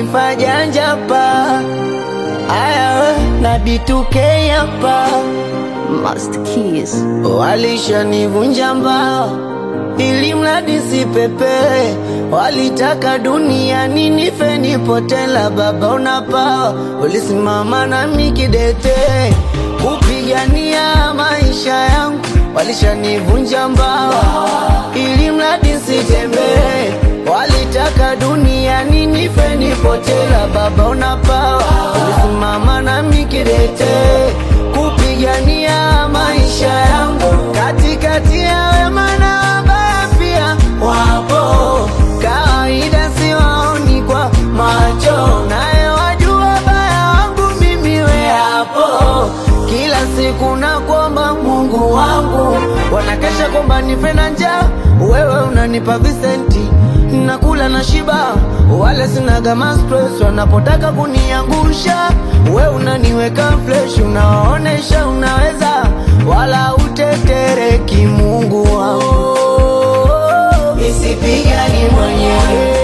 ifajanja pa aya na B2K hapa Must kiss. Walishanivunja mbao ili mradi sipepee, walitaka duniani nife nipotela. Baba unapawa, ulisimama nami kidete kupigania maisha yangu. Walishanivunja mbao ili mradi sitembee, walitaka duniani nife nipotela. Baba unapawa, ulisimama nami kidete kupigania maisha yangu katikati ya wema na wabaya pia wapo, kawaida siwaoni kwa macho, naye wajua baya wangu mimi we hapo. Kila siku nakuomba Mungu wangu, wanakesha kwamba nife na njaa, wewe unanipa visenti nakula na shiba, wale sinaga ma stress wanapotaka kuniangusha, we unaniweka fresh, unawaonesha unaweza, wala utetereki. Mungu wangu, nisipigani mwenyewe,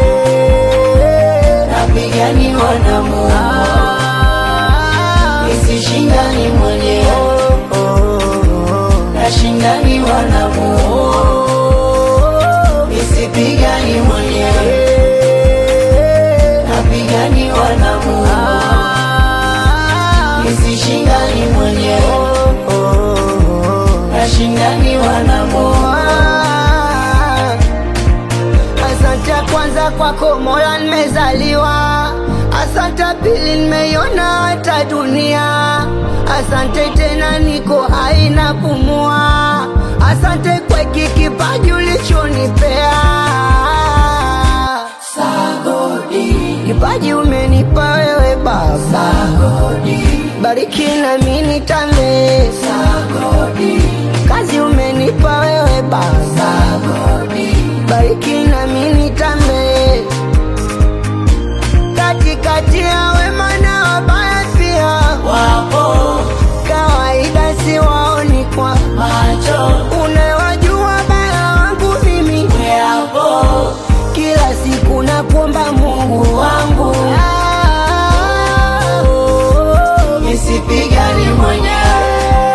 napiganiwa na Mungu, nisishindani mwenyewe, nashindaniwa na Mungu nisipigani mwenyewe, napiganiwa na Mungu, nisishindani mwenyewe, nashindaniwa na Mungu. Asante kwanza kwako Mola, nimezaliwa. Asante pili, nimeiona hata dunia. Asante tena, niko hai napumua. Asante kwa hiki kipaji ulichonipea. Sagodi, kipaji umenipa wewe Baba. Sagodi, bariki na mimi nitambe. Sagodi, kazi umenipa wewe Baba. Sagodi, bariki na mimi nitambe. Katikati ya wema na wabaya pia wapo, kawaida siwaoni kwa macho, unawajua baya wangu mimi weapo, kila siku nakuomba Mungu wangu Ah, nisipigani mwenyewe,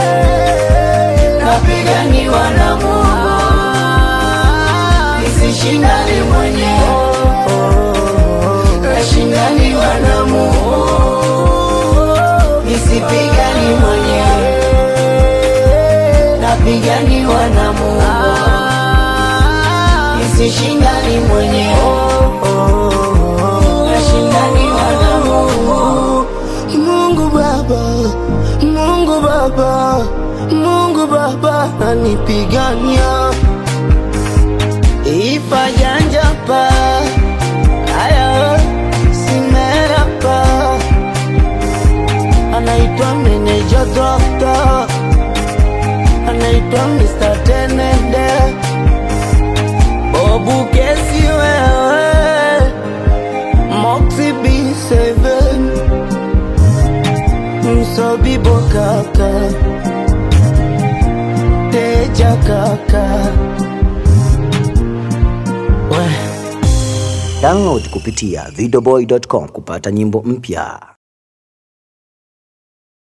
napiganiwa na Mungu, nisishindani mwenyewe nashindaniwa na Mungu, nisipigani mwenyewe, napiganiwa na Mungu, nisishindani mwenyewe, nashindaniwa na Mungu. Mungu Baba, Mungu Baba, Mungu Baba anipigania ifajanja pa aya simerapa anaitwa meneja dokta anaitwa Mr. Tenende Bobu kesi wewe Moxie B7 Msobibo kaka Teja kaka we Download kupitia videoboy.com kupata nyimbo mpya.